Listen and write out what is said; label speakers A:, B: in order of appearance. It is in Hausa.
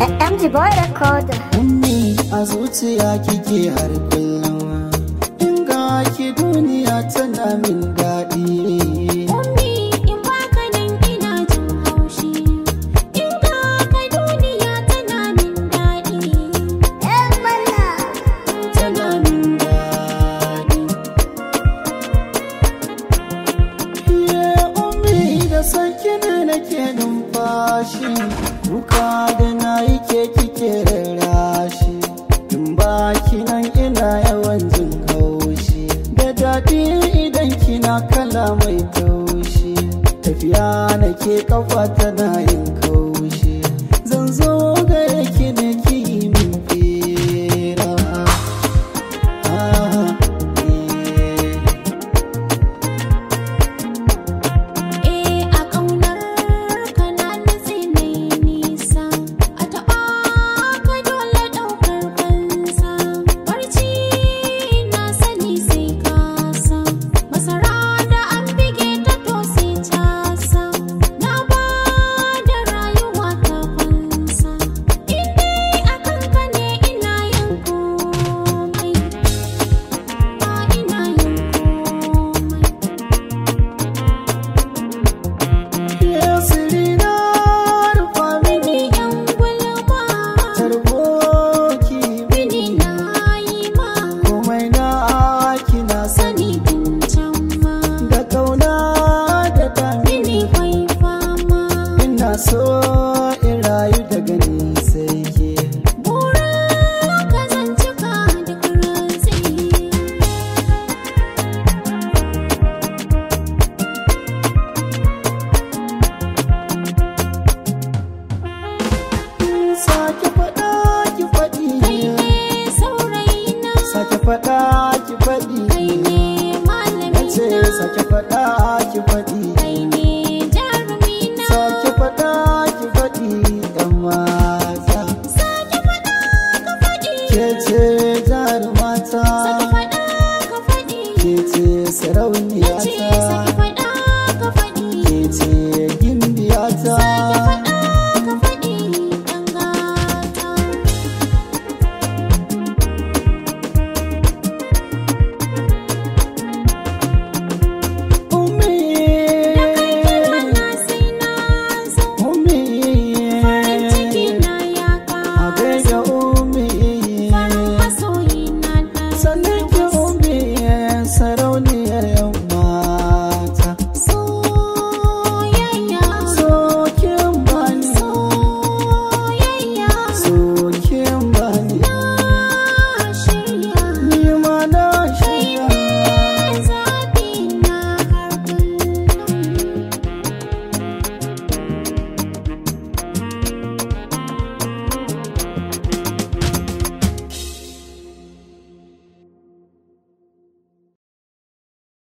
A: MG Boy Recorder.
B: Ummi a zuciya kike har kullum In ga ki duniya tana min daɗi
C: Ummi in baka nan ina jin haushi In ga ka duniya tana min daɗi
A: ‘Yan mana.
B: Tana min daɗi Iye ummi da sanki ne nake numfashi Kuka da na yi ke kike rarrashi In ba ki nan ina yawan jin haushi Da daɗi idan kina kala mai taushi Tafiya nake kafa tana yin kaushi Zan zo gare ki ne ki yi min fira Ah, eh.
C: Eh a ƙaunar ka na nutse nai nisa A taɓa ka dole ɗaukar fansa Barci na sani sai kasa Masara da an bige ta to sai casa Na ba da rayuwa ta fansa In dai a kanka ne ina yin komai Ba ina yin komai
B: Yasirina rufa mini
C: Bini yan gulma
B: tarboki
C: Bini na yi ma
B: komai na kina sani
C: Sani tun can ma
B: da kauna da dami
C: Bini kwai fama
B: ina so in rayu daga ni sai ke
C: Burin ka zan cika duk rantsi
B: sake faɗa ki faɗi
C: Kai ne saurayina
B: sake faɗa ki faɗi
C: Kai ne
B: nace
C: malamina
B: sake faɗa ki faɗi
C: Kai ne jarumina
B: sake faɗa ki faɗi yan mata
C: Sake faɗa ka faɗi
B: ke ce jarumata
C: Sake faɗa ka faɗi
B: ke ce
C: Nace sake
B: sarauniyata
C: faɗa ka faɗi
B: ke ce